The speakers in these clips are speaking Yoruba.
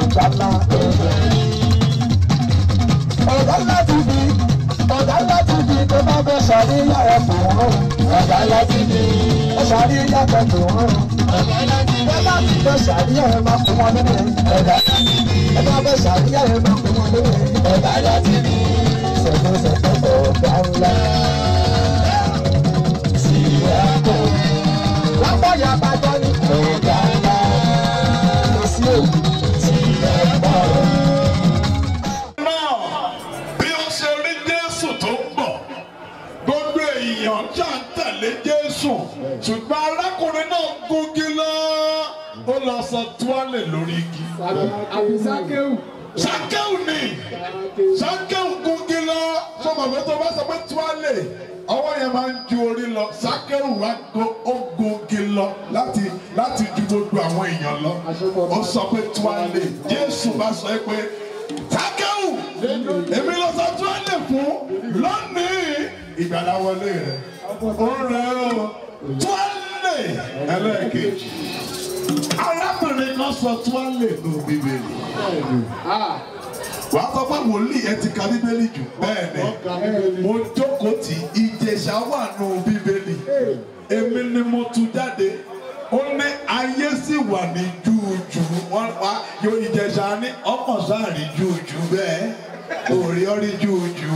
ìjàlá ọ̀gá láti bí ọ̀gá láti bí tó bá fẹ́ ṣàríyá ẹ̀ tó ń rún ọ̀gá láti bí ẹ̀ ṣàríyá ẹ̀ tó ń rún ọ̀gá láti bí ẹ̀ láti fẹ́ ṣàríyá ẹ̀ máa fún wọn lórí ọ̀gá láti bí ẹ̀ bá fẹ́ ṣàríyá ẹ̀ máa fún wọn lórí ọ̀gá láti bí ṣẹ̀fẹ̀ ṣẹ̀fẹ̀ ọ̀gá ńlá sí ẹ̀kọ́ lápáyà bàjọ́ ní ọ̀gá ńlá kò sí òkú sí ẹ̀kọ́ náà bí ó ṣe rí jésù tó ń bọ̀ gbogbo èèyàn ṣá ń tẹ̀lé jésù ṣùgbọ́n arákùnrin náà gúngi lọ ó lọ sọ tuwálè lórí igi. Àbísákéwù. sákẹ́ù ni sákẹ́ù gúngi lọ sọmọ pé tó bá sọ pé tuwálè ọwọ́ yẹn máa ń ju orí lọ sákẹ́ù wá go ó gúngi lọ láti láti ju gbogbo àwọn èèyàn lọ ó sọ pé tuwálè jésù bá sọ pé sákẹ́ù èmi lọ sọ tuwálè fún lónìí ìgbàlá wọlé rẹ ó rẹ ó tuwálè ẹlẹ́ẹ̀kejì arábìnrin kan sọ tuwálè nù bíbélì wàá sọ pé wòlíì ẹ ti ka bíbélì jù bẹ́ẹ̀ ni mo jókòó tí ìjẹ̀ṣà wà nù bíbélì èmi ni mo tú jáde ó ní ayé sì wà ní júùjù wọn wá yóò ìjẹ̀ṣà ní ọmọ sáàrí júùjù bẹ́ẹ̀ òrí ọrí júùjù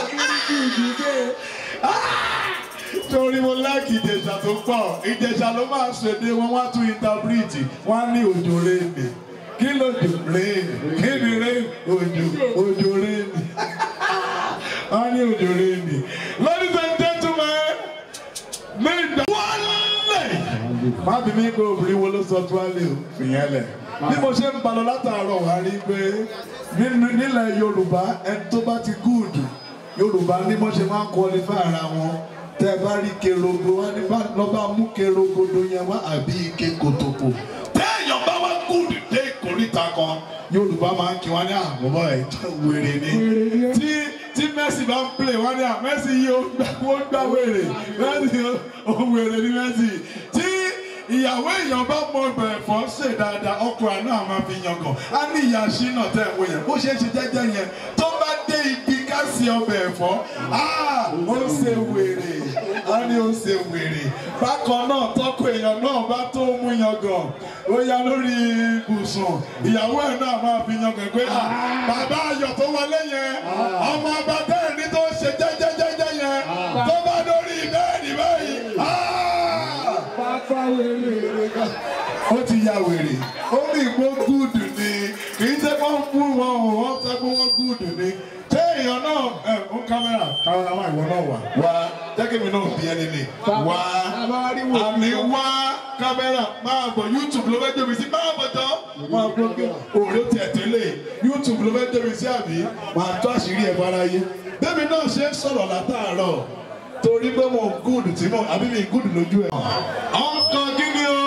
torí mo láàkì ìjẹ̀ṣà tó pọ̀ ìjẹ̀ṣà ló máa ṣèdè wọn wá tún ìntàbírìtì wọn á ní òjò rèébè kí lójò rèébè kí ni rèébè òjò òjò rèébè wọn á ní òjò rèébè ladies and gentlemen ní ìgbà wọlé má bí mi kó obìnrin wo ló sọ tó wá lé o fìyẹn lẹ bí mo ṣe ń balọ̀ látàárọ̀ wá rí i pé nínú- nílẹ̀ Yorùbá ẹni tó bá ti gúùdù Yorùbá ní mo ṣe máa ń kọlifá ara wọn tẹ bá rí kerogo wá ní bá lọ́ba mú kerogodo yẹn wá àbí ike kòtòkò téèyàn bá wá gúùdù dé ìkórìtà kan Yorùbá máa ń kí wọn ní àbọ̀bọ̀ ẹ̀ wèrè ni tí tí Messi bá ń play wọn ní à Messi yìí ó gbà ó gbà wèrè Messi ó wèrè ní Messi tí ìyàwó èèyàn bá mọ ọbẹ̀ ẹ̀fọ́ ṣe dáadáa ọkùnrin náà máa fi yangàn á ní ìyá ṣínà tẹ̀ ń wò yẹn bó ṣe é ṣe jẹ́jẹ́ yẹn tó bá dé ibi ká sí ọbẹ̀ ẹ̀fọ́ á ó ṣe wèrè á ní ó ṣe wèrè bákan náà tọ́kọ èèyàn náà bá tó mú yangàn ó yá lórí ibùsùn ìyàwó ẹ̀ náà máa fi yangàn pé "Ah, bàbá ayọ̀ tó wọlé yẹn ọmọ ọba bẹ́ẹ̀ ni tó ṣe jẹ́jẹ́jẹ́jẹ́ yẹn tó bá dórí bẹ́ẹ̀ni báyìí "Ah!" Pápá wèrè kan. ó ti ya wèrè ó ní ìgbó gúùdù ni kì í ṣe wọ́n bú wọn o wọ́n sọ pé wọ́n gúùdù ni ṣé èèyàn náà ẹ ó kámẹ́rà kámẹ́rà máa ìwọ náà wà wá jẹ́kẹ̀mí náà bí ẹni ni wá àmì wá kámẹ́rà máa bọ̀ YouTube ló fẹ́ débi sí máa bọ̀ tán máa bọ̀ kí òòrè tiẹ̀ tẹ́lẹ̀ YouTube ló fẹ́ débi sí àbí máa tó àṣírí ẹ̀ fáráyé bẹ́ẹ̀ni náà ṣe ń sọ̀rọ̀ látàárọ̀ torí pé mo gúùdù tí mo àbí mi gúùdù lójú ẹ̀. ọkọ̀ kí ni o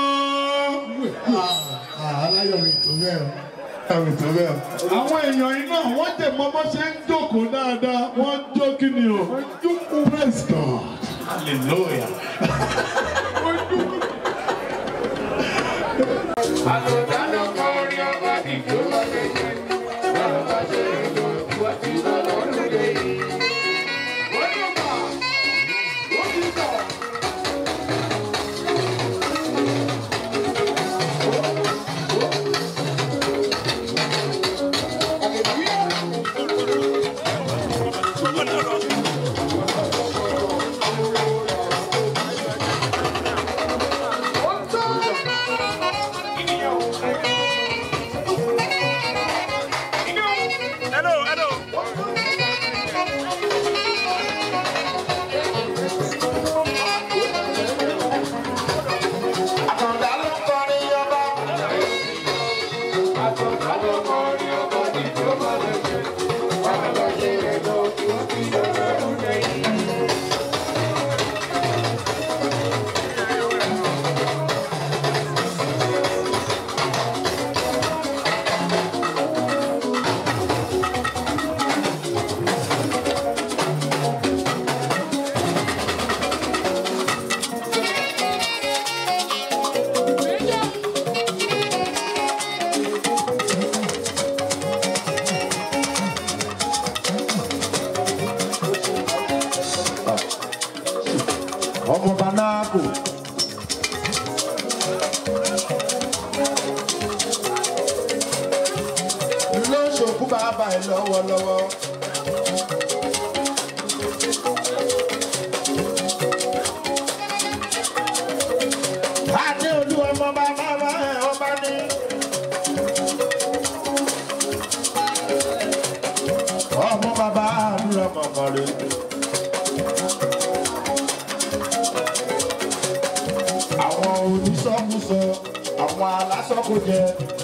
aláyọ̀ mi tó bẹ́ẹ̀ o ẹ̀rù tó bẹ́ẹ̀ o. àwọn èèyàn iná wọ́n jẹ̀ mọ́ bó ṣe ń jókòó dáadáa wọ́n jó kí ni o. wọ́n jókòó praise God hallelujah. Hello, hello. Àkàndá ló ń kọrin ọba. ṣòkú bàbá ẹ lọ́wọ́lọ́wọ́. Adé olú ọmọ bàbá wa ẹ̀ ọba ní. Ọmọ bàbá àdúrà mọ̀mọ́ rẹ̀. Àwọn onísọ́kúsọ, àwọn alásọ́kújẹ.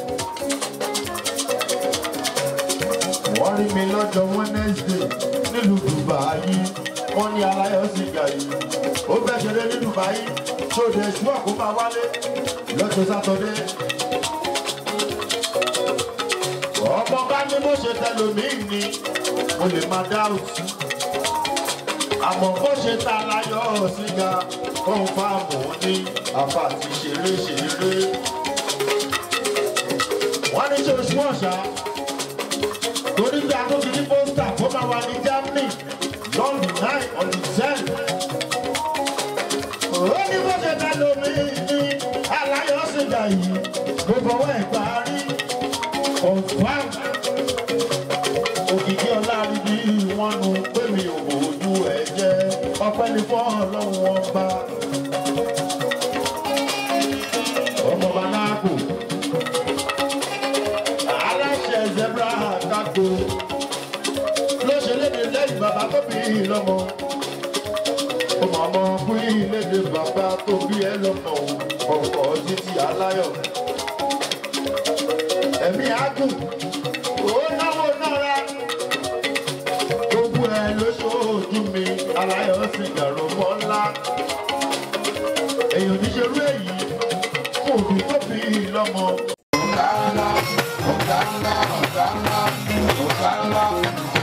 Wọ́n rí mi lọ́jọ́ Wednesday nílùú Dubai. Wọ́n ní aláyọ̀ sìgá yìí. Ó fẹ́ ṣeré ní Dubai. Ṣòdè ṣúọ̀ kó máa wálé lọ́jọ́ Sátọ́dé. Ọmọ bá ní bó ṣe tẹlòmíì ni mo lè máa dá òtún. Àmọ́ bó ṣe ta aláyọ̀ sìgá òun fáàmù ní àfàtì ṣeré ṣeré. Wọ́n ní ṣe oṣù ọ̀ṣà torí bí atóbi ní pósítà kó máa wà ní Germany lọ́ọ̀dù nine on the ten. Ó ní bó ṣe ta lómi ní aláyọ̀ sìgá yìí ló fọwọ́ ẹ̀ parí. Confam òkìkí ọlá ríbi wọn nu pé mi ò bójú ẹ̀ jẹ́ ọpẹ́ ní fọ́ ọlọ́run wọn bá. Ọmọ Banáàkù aláṣẹ zebra kákó ló ṣe léde lẹ́yìn bàbá tó bí i lọ́mọ. ọmọ ọmọ fún ìlédè bàbá tó bí ẹ lọ́mọ ọkọ̀ títí aláyọ̀. ẹ̀mí àgùn ó náwó náírà gbogbo ẹ lóṣooṣù mi aláyọ̀ sì gàrọ̀ mọ́ ńlá. èèyàn níṣerú èyí fún òbí tó bí i lọ́mọ. Ọ̀gá ńlá, ọ̀gá ńlá, ọ̀gá ńlá, ọ̀gá ńlá.